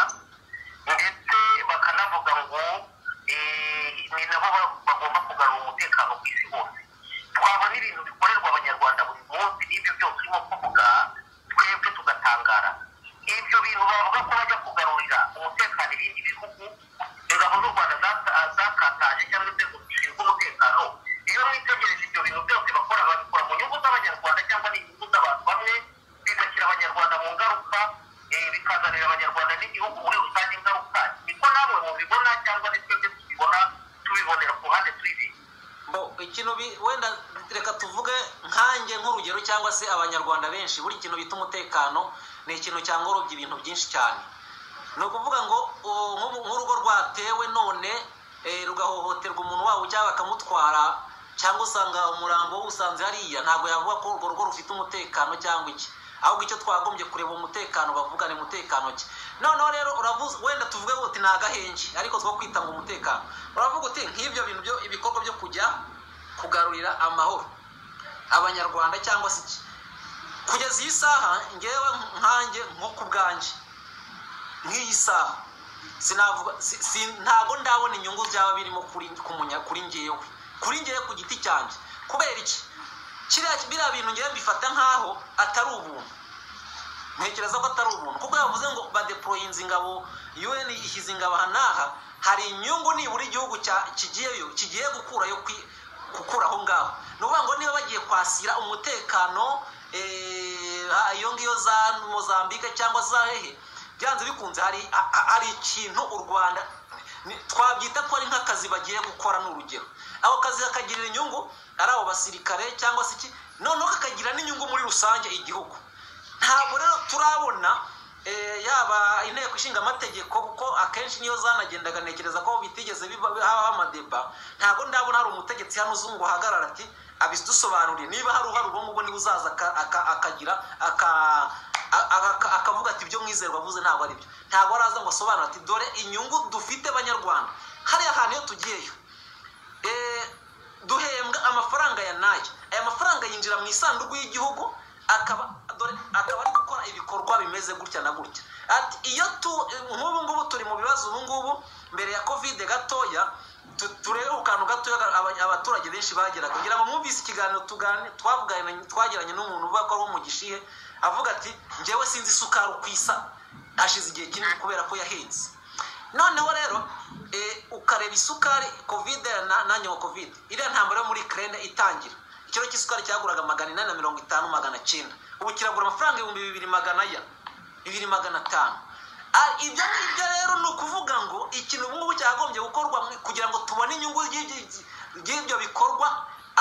ndetse bakanavuga ngo eh, ni nabo ba- bagomba kugarura umutekano ku isi hose twabona ibintu bikorerwa abanyarwanda buri munsi n'ibyo byose urimo kuvuga twebwe tugatangara ibyo bintu bavuga ko bajya kugarurira umutekano ibindi bihugu ingabo z'u rwanda zata- zakataje cyangwa inzego zishinzwe umutekano iyo mwitegereje ibyo bintu byose bakora babikora mu nyungu z'abanyarwanda cyangwa ni inyungu z'abantu bamwe bigashyira abanyarwanda mu ngaruka eh, bikazanira abanyarwanda n'igihugu muri rusange ingaruka niko namwe mubibona cyangwa ni twebwe tubibona tubibonera ku ruhande twibiye bo ikintu bi- wenda reka tuvuge nkanjye nk'urugero cyangwa se abanyarwanda benshi buri kintu bita umutekano ni ikintu cyangorobya ibintu byinshi cyane ni ukuvuga ngo o, nk'ubu- nk'urugo rwatewe none eh, rugahohoterwa umuntu wabo cyangwa bakamutwara cyangwa usanga umurambo usanze hariya ntabwo yavuga ko urwo rugo rufite umutekano cyangwa iki ahubwo icyo twagombye kureba umutekano bavuga ni mutekano ki noneho rero uravuze wenda tuvuge ngo uti ni agahenji ariko two kwita ngo umutekano uravuga uti nk'ibyo bintu byo ibikorwa byo kujya kugarurira amahoro abanyarwanda cyangwa se iki kugeza iyi saha ngewe nkanjye nko ku bwanjye nk'iyi saha sinavuga si- si- ntabwo ndabona inyungu byaba birimo kuri ku munya- kuri ngewe kuri ngewe ku giti cyanjye kubera iki kiriya biriya bintu ngewe mbifata nk'aho atari ubuntu ntekereza ko atari ubuntu kuko yavuze ngo badeployinze ingabo un ishyize ingabo aha n'aha hari inyungu nibura igihugu cya- kigiyeyo kigiye gukurayo kwi- gukura aho ngaho ni ukuvuga ngo niba bagiye kwasira umutekano eh, ha- iyo ngiyo za mozambike cyangwa za hehe byanze bikunze hari ha- ha- hari ikintu u rwanda ni- twabyita ko ari nk'akazi bagiye gukora ni urugero ako kazi kakagirira inyungu ari abo basirikare cyangwa se iki noneho kakagira n'inyungu muri rusange igihugu ntabwo rero turabona eh, yaba inteko ishinga amategeko kuko akenshi niyo zanagendaga ntekereza ko bitigeze biba- habaho amadeba ntabwo ndabona hari umutegetsi hano uzi ngo ahagarara ati abidusobanuriye niba hari uhari ubu ngubu niwe uzaza aka- aka- akagira aka- a- a- aka- akavuga ati ibyo mwizerwa avuze ntabwo ari byo ntabwo araza ngo asobanure ati dore inyungu dufite banyarwanda hariya hantu iyo tugiyeyo Eh, duhembwa amafaranga ya nayo aya mafaranga yinjira mu isanduku y'igihugu akaba dore akaba ari gukora ibikorwa bimeze gutya na gutya ati iyo tu nk'ubu ngubu turi mu bibazo ubu ngubu mbere ya kovide gatoya tu- turebe ku kantu gatoya aba- abaturage benshi bageraga kugira ngo mwumvise ikiganiro tugane twavuganye twagiranye n'umuntu uvuga ko ari uwo mu gishihe avuga ati njyewe sinzi isukari uko isa hashize igihe kinini kubera ko yahenze noneho rero eh, ukareba isukari kovide na- na nyuma kovide iriya ntambara yo muri ukraine itangira ikiro cy'isukari cyaguraga magana inani na mirongo itanu magana cyenda ubu kiragura amafaranga ibihumbi bibiri magana ya bibiri magana atanu Ah, ibyo ngibyo rero ni ukuvuga ngo ikintu ubu ngubu cyagombye gukorwa mu- kugira ngo tubone inyungu y'ibyo- y'ibyo bikorwa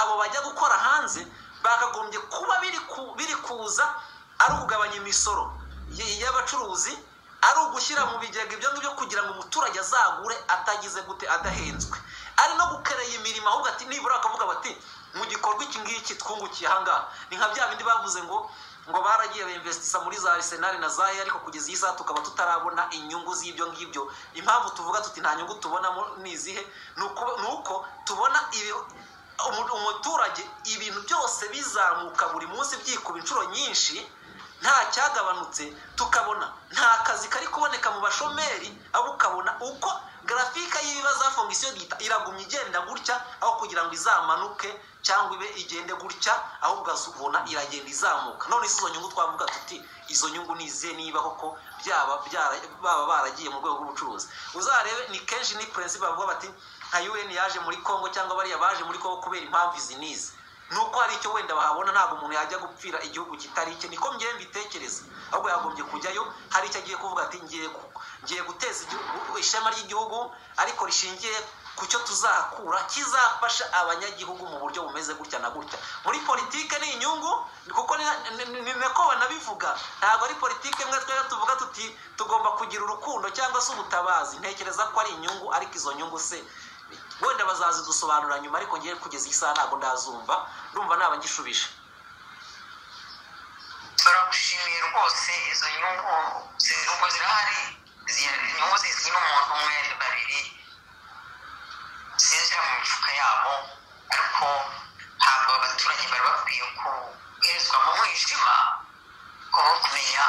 abo bajya gukora hanze bakagombye kuba biri ku- biri kuza ari ukugabanya imisoro y- y'abacuruzi ari ugushyira mu bigega ibyo ngibyo kugira ngo umuturage azagure atagize gute adahenzwe ari no gukerera imirimo ahubwo ati nibura bakavuga bati mu gikorwa iki ngiki twungukiye ahangaha ni nka bya bindi bavuze ngo ngo baragiye bemvesitisa muri za arisenali na zayi ariko kugeza iyi saha tukaba tutarabona inyungu z'ibyo ngibyo impamvu tuvuga tuti nta nyungu tubonamo ni izihe ni uko- ni uko tubona ibi umu- umuturage ibintu byose bizamuka buri munsi byikuba inshuro nyinshi nta cyagabanutse tukabona nta kazi kari kuboneka mu bashomeri ahubwo ukabona uko garafika y'ibibazo ya fongisiyo gita iragumya igenda gutya aho kugira ngo izamanuke cyangwa ibe igende gutya ahubwo ukazibona iragenda izamuka none si izo nyungu twavuga tuti izo nyungu ni izihe niba koko byaba byara- baba baragiye mu rwego rw'ubucuruzi uzarebe ni kenshi ni purensipe bavuga bati nka un yaje muri congo cyangwa bariya baje muri congo kubera impamvu izi n'izi nuko hari icyo wenda bahabona ntabwo umuntu yajya gupfira igihugu kitari icye niko ngewe mbitekereza ahubwo yagombye kujyayo hari icyo agiye kuvuga ati ngiye ku- ngiye guteza igihugu- ishema ry'igihugu ariko rishingiye ku cyo tuzahakura kizafasha abanyagihugu mu buryo bumeze gutya na gutya muri politike ni inyungu kuko ni ni- ni nako banabivuga ntabwo ari politike imwe twebwe tuvuga tuti tugomba kugira urukundo cyangwa se ubutabazi ntekereza ko ari inyungu ariko izo nyungu se wenda bazazidusobanura nyuma ariko ngiye kugeza iyi saha ntabwo ndazumva ndumva naba ngishubije turagushimiye rwose izo nyungu zi- ubwo zirahari zi- inyungu zizwi n'umuntu umwe babiri zinjira mu mifuka yabo ariko ntabwo abaturage bari bakwiye kuherezwa mu mwijima kuba kumenya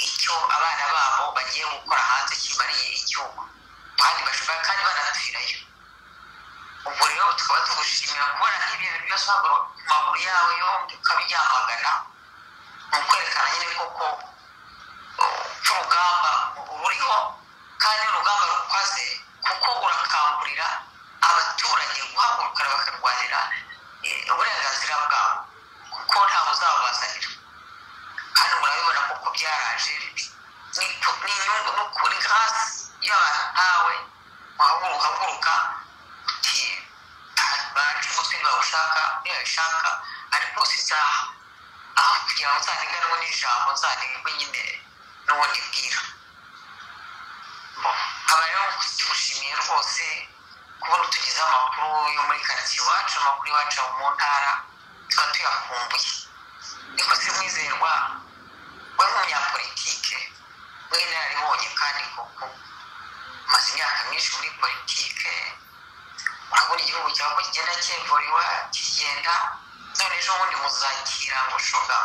icyo abana babo bagiye gukora hanze kibariye igihugu kandi bashobora kandi banapfirayo ubwo rero tukaba tugushimira kubona nk'ibyo bintu byose wagura ku maguru yawe yombi ukabyamagana ni ukwerekana nyine koko uh, ko urugamba ruriho kandi urugamba rukoze kuko urakangurira abaturage guhagurukira bakarwanira eh, uburenganzira bwabo kuko ntawe uzabazanira kandi murabibona kuko byaraje ni ipu- ni inyungu no kuri gasi y'abantu ntawe wahaguruka uhaguruka uti bacu umutwe ntibawushaka ntibabishaka ariko si isaha aho kugira ngo uzanigwe n'ubundi ijambo uzanigwe nyine n'ubundi bwira nkaba rero tugushimiye rwose kubona utugezeho amakuru yo muri karitsiye iwacu amakuru iwacu aba mu ntara tuba tuyakumbuye niko se mwizerwa we nk'umunyapolitike w'inararibonye kandi koko umaze imyaka myinshi muri politike urabona igihugu cyawe ko kigenda cyemvuriwa kigenda none ejo bundi muzakira ngo shoga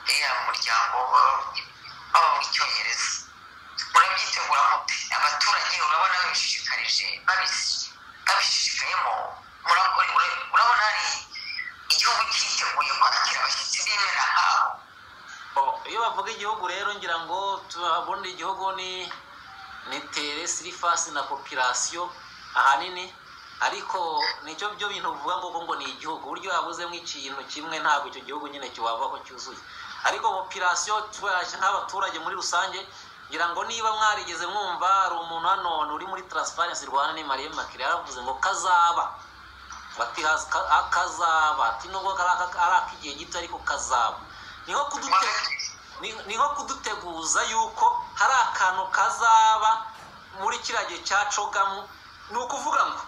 uriya muryango waba mu cyongereza murabyitegura mute abaturage urabona babishishikarije babis- babishishikayemo murakora- ura- urabona hari igihugu cyiteguye kwakira abashyitsi b'imena nk'abo O, iyo bavuga igihugu rero ngira ngo tuhabona igihugu ni ni tere sirifasi na popirasiyo ahanini ariko nicyo byo bintu bivuga ngo ngo ni igihugu buryo habuzemo ikintu kimwe ntabwo icyo gihugu nyine kiwavaho cyuzuye ariko popirasiyo twe- nk'abaturage muri rusange ngira ngo niba mwarigeze mwumva hari umuntu hano uri muri taransifarensi rwanda ni mariya makire yaravuze ngo kazaba bati hazi ka- a- kazaba ati nubwo kari aka- ari ak'igihe gito ariko kazaba ni nko kudute- ni- ni nko kuduteguza yuko hari akantu kazaba muri kiriya gihe cya cogamu ni ukuvuga ngo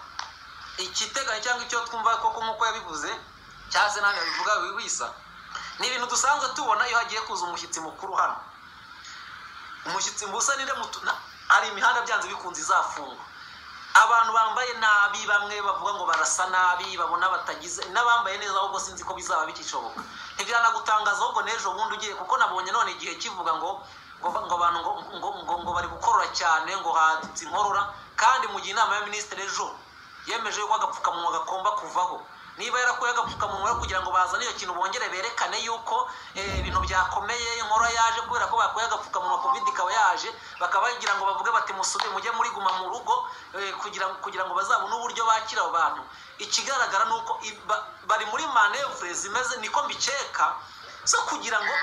ikiteganya cyangwa icyo twumva koko nk'uko yabivuze cyangwa se nawe yabivuga wibisa ni ibintu dusanzwe tubona iyo hagiye kuza umushyitsi mukuru hano umushyitsi musa ninde mutu na- hari imihanda byanze bikunze izafungwa abantu bambaye nabi bamwe bavuga ngo barasa nabi babona batagize n'abambaye neza ahubwo sinzi ko bizaba bikishoboka ntibyanagutangaza ahubwo n'ejo bundi ugiye kuko nabonye none igihe kivuga ngo ngo ngo abantu ngo ngo ngo, ngo bari gukorora cyane ngo hadutse inkorora kandi mu gihe inama ya minisitiri ejo yemeje yuko agapfukamunwa gagomba kuvaho niba yarakuye agapfukamunwa rero kugira ngo bazane iyo kintu bongere berekane yuko eh, ibintu byakomeye inkora yaje kubera ko bakuye agapfukamunwa covid ikaba yaje bakaba bagira ngo bavuge bati musubire mujye muri guma mu rugo eh, kugira ngo kugira ngo bazabone uburyo bakira abo bantu ikigaragara ni uko i- ba- bari muri manevure zimeze niko mbikeka zo kugira ngo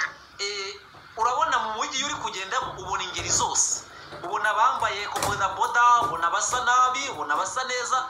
eh, urabona mu mujyi iyo uri kugendamo ubona ingeri zose ubona abambaye ku bodaboda ubona abasa nabi ubona abasa neza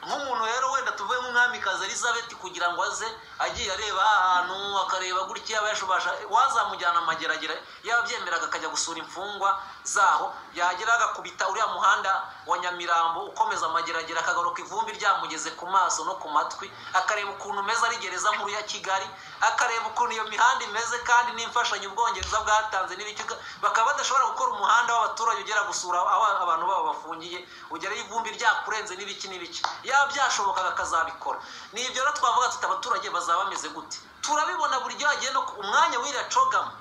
nk'umuntu rero wenda tuvuye nk'umwamikazi elizabeth kugira ngo aze agiye areba ahantu akareba gutya yaba yashobasha wazamujyana amageragere yabyemeraga akajya gusura imfungwa zaho yagera agakubita uriya muhanda wa nyamirambo ukomeza amageragere akagaruka ivumbi ryamugeze ku maso no ku matwi akareba ukuntu umeze ari gereza nkuru ya kigali akareba ukuntu iyo mihanda imeze kandi n'imfashanyo ubwongereza bwatanze n'ibice bakaba badashobora gukora umuhanda w'abaturage ugera gusura aho abantu babo bafungiye ugeraho ivumbi ryakurenze n'ibiki n'ibiki yaba byashobokaga akazabikora ni ibyo rero twavuga tuti abaturage bazaba bameze gute turabibona buri gihe hagiye no ku umwanya w'iriya cogamo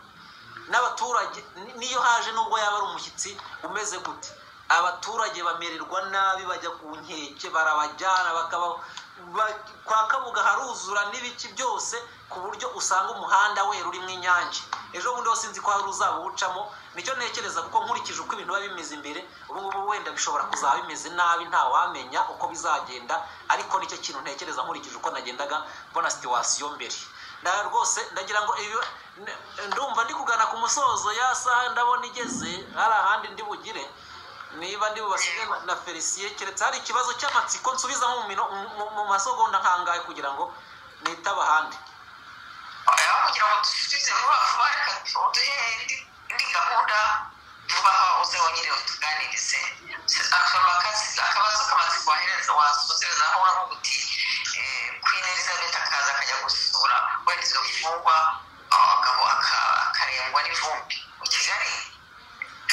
n'abaturage ni- niyo haje nubwo yaba ari umushyitsi umeze gute abaturage bamererwa nabi bajya ku nkeke barabajyana bakaba ba- kwa kabuga haruzura n'ibiki byose ku buryo usanga umuhanda wera urimo inyange ejo bundi hose nzi ko hari uzawucamo nicyo ntekereza kuko nkurikije uko ibintu biba bimeze imbere ubu ngubu wenda bishobora kuzaba bimeze nabi ntawamenya uko bizagenda ariko nicyo kintu ntekereza nkurikije uko nagendaga mbona situwasiyo mbere nda rwose ndagira ngo ibi n- ndumva ndi kugana ku musozo ya saha ndabona igeze hari ahandi ndi bugire niba ndi bubasige na- na felisiye keretse hari ikibazo cy'amatsiko nsubiza mu mino- mu- mu- mu masogonda nkangaye kugira ngo nitabe ahandi aho kugira ngo dusubize vuba vuba reka duhe indi indi gahunda vuba aha uze wongere utuganirize Akabakazi- akabazo kamaze kohereza wasosereza aho uravuga uti eh, queen elizabeth akaza akajya gusura wenda izo mfungwa ah, akaba- aka- akarengwa n'ivumbi mu kigali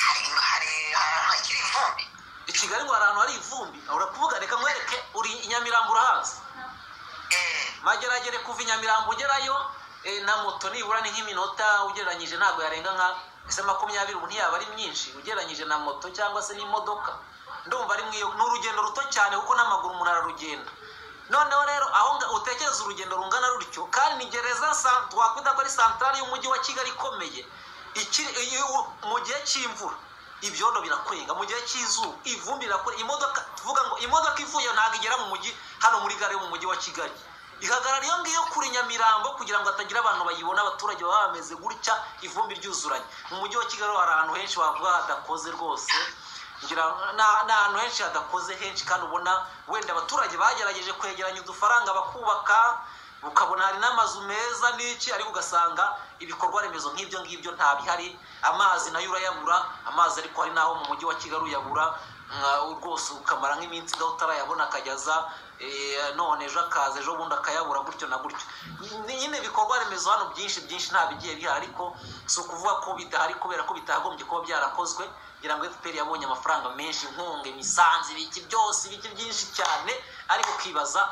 hari- hari- hari- hakiri ivumbi i kigali ngo hari ahantu hari ivumbi urakuvuga reka nkwereke uri i nyamirambo urahazi Eh, mageragere kuva i nyamirambo ugerayo eh, na moto nibura ni nk'iminota ugereranyije ntabwo yarenga nka se makumyabiri ubu ntiyaba ari myinshi ugereranyije na moto cyangwa se n'imodoka ndumva ari mwiyo ni urugendo ruto cyane kuko n'amaguru umuntu ararugenda noneho rero aho nga- utekereza urugendo rungana rutyo kandi ni gereza sa- twakwita ko ari santarari y'umujyi wa kigali ikomeye ikiri iyo- mu gihe cy'imvura ibyondo birakwenga mu gihe cy'izuba ivumbi rirakwenga imodoka tuvuga ngo imodoka ivuye ntabwo igera mu mujyi hano muri gare yo mu mujyi wa kigali ihagarara iyo ngiyo kuri nyamirambo kugira ngo hatagira abantu bayibona abaturage baba bameze gutya ivumbi ryuzuranye mu mujyi wa kigali hari ahantu henshi wavuga hadakoze rwose ngira na- ni ahantu henshi hadakoze henshi kandi ubona wenda abaturage bagerageje kwegeranya udufaranga bakubaka ukabona hari n'amazu meza n'iki ariko ugasanga ibikorwa remezo nk'ibyo ngibyo ntabihari amazi nayo urayabura amazi ariko hari n'aho mu mujyi wa kigali uyabura nka- rwose ukamara nk'iminsi gaho utarayabona akajya aza eh, none ejo akaza ejo bundi akayabura gutyo na gutyo Ni- nyine ibikorwa remezo hano byinshi byinshi nta bigiye bihari ariko si ukuvuga ko bidahari kubera ko bitagombye kuba byarakozwe ngira ngo fpr yabonye amafaranga menshi inkunga imisanzu ibiki byose ibiki byinshi cyane ariko ukibaza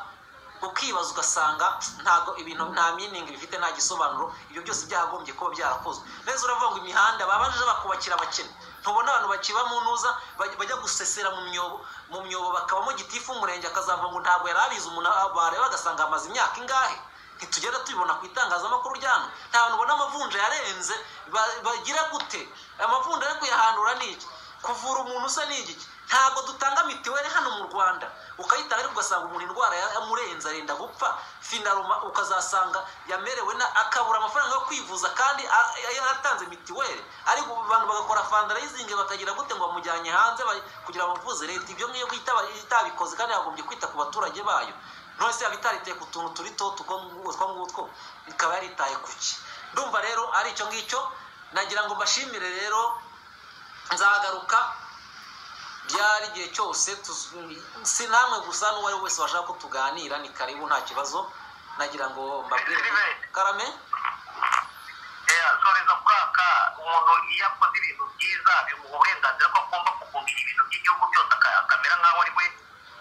ukibaza ugasanga ntago ibintu nta miningi bifite nta gisobanuro ibyo byose byakagombye kuba byarakozwe neza uravuga ngo imihanda babanje bakubakira abakene ntubona abantu bakiba mu ntuza baj- bajya gusesera mu myobo mu myobo bakabamo gitifu umurenge akazavuga ngo ntabwo yari abizi umuntu bareba agasanga amaze imyaka ingahe ntitugenda tubibona ku itangazamakuru ryano nta bantu ubona amavunja yarenze ba- bagira gute amavunja ari kuyahandura ni iki kuvura umuntu usa n'igiki ntabwo dutanga mitiweli hano mu rwanda ukayitanga ariko ugasanga umuntu indwara ya- yamurenze arenda gupfa finaruma ukazasanga yamerewe na akabura amafaranga yo kwivuza kandi a- a- yaratanze mitiweli ariko abantu bagakora fandarayizingi bakagira gute ngo bamujyanye hanze ba- kugira bamuvuze leta ibyo ngiyo itaba- itabikoze kandi yagombye kwita ku baturage bayo none se yaba itariteye ku tuntu turito utwo ngutwo ikaba yaritaye ku ki ndumva rero ari icyo ngicyo nagira ngo mbashimire rero nzagaruka byari igihe cyose tuzi- si namwe gusa n'uwo ari we wese washaka ko tuganira ni karibu nta kibazo nagira ngo mbabwire karame soreza kwaka umuntu iyo akoze ibintu byiza bimuha uburenganzira ko agomba kugumisha ibintu by'igihugu byose aka- akamera nk'aho ari we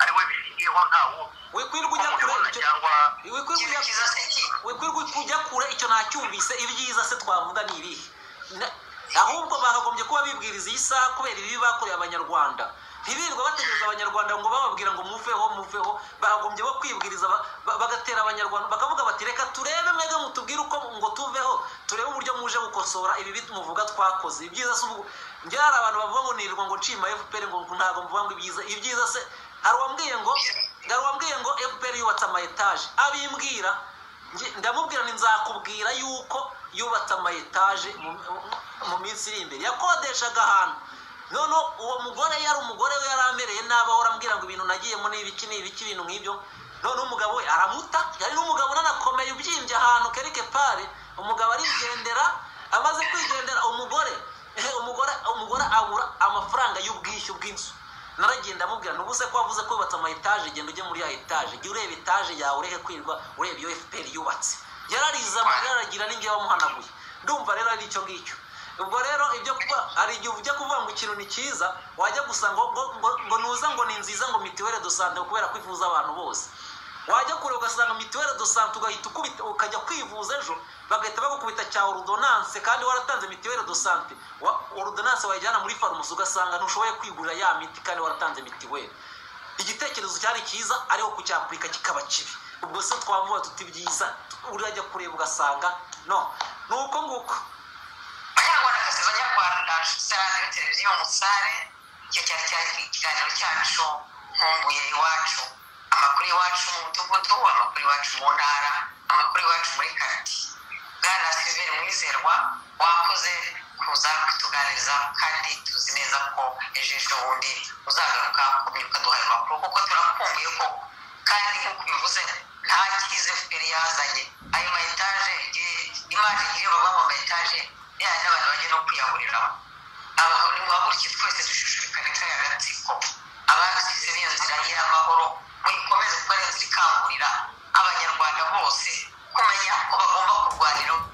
ari we bishingiyeho nta wundi wikwirwa ujya kure kumuyobora icyo- cyangwa wikwirwa ikintu ujya cyiza se ki wikwirwa kujya kure icyo ntacyumvise ibyiza se twavuga ni ibihe Na- ahubwo bakagombye kuba bibwiriza iyi saha kubera ibibi bakoreye abanyarwanda ntibirirwa bategereza abanyarwanda ngo bababwira ngo muveho muveho bakagombye bo kwibwiriza ba- ba- bagatera abanyarwanda bakavuga bati reka turebe mwebwe mutubwire uko ngo tuveho turebe uburyo muje gukosora ibibi muvuga twakoze ibyiza se ubu njye hari abantu bavuga ngo nirirwa ngo nshima fpr ngo ntabwo mvuga ngo ibyiza ibyiza se hari uwambwiye ngo hari uwambwiye ngo fpr yubatse ama etaje abimbwira Nge- ndamubwira ni nzakubwira yuko yubatse ama etaje mu- mu minsi iri imbere yakodeshaga ahantu none uwo mugore yari umugore we yari amereye nabi ahora ambwira ngo ibintu nagiyemo ni ibiki ni ibiki ibintu nk'ibyo none umugabo we aramuta yari n'umugabo unanakomeye ubyimbye ahantu kereke pare umugabo arigendera amaze kwigendera umugore eh, umugore umugore abura amafaranga y'ubwishyu bw'inzu naragenda amubwira ntubuse ko wavuze ko wubatse ama etaje genda ujye muri ya etaje jya ureba etaje yawe ureke kwirwa ureba iyo fpr yubatse yarariza amarira aragira n'ingiye wamuhanaguye ndumva rero ari icyo ngicyo ubwo rero ibyo kuba hari igihe ujya kuvuga ngo ikintu ni cyiza wajya gusa ngo ngo ngo- ngo nuza ngo ni nziza ngo mituwere dosante kubera ko ivuza abantu bose wajya kure ugasanga mituwere dosante ugahita ukubita ukajya kwivuza ejo bagahita bagukubita cya orudonanse kandi waratanze mituwere dosante orudonanse wayijyana muri farumasi ugasanga ntushoboye kwigurira ya miti kandi waratanze mituwere igitekerezo cyari cyiza ariko kucyapurika kikaba kibi ubwo se twavuga tuti byiza urajya kureba ugasanga no ni uko nguko abanyarwandakazi banyarwanda sitade ya televiziyo musare icyo cyari cyari ikiganiro cyacu nkumbuye iwacu amakuru iwacu mu mudugudu amakuru iwacu mu ntara amakuru iwacu muri kariti bwana siliveri mwizerwa wakoze kuza kutuganiriza kandi tuzi neza ko ejo ejo bundi uzagaruka ukomeye ukaduha ayo makuru kuko turakumbuye ko kandi nk'uko ubivuze nta cyiza fpr yazanye ayo ma etaje igihe- imaje igihe baba mu ma etaje yaya n'abantu bajya no kwiyahuriramo abahaguruki twese dushishikare kandi agatsiko abasize n'iyo nzira y'amahoro muyikomeze kuko ari inzira ikangurira abanyarwanda bose kumenya ko bagomba kurwanira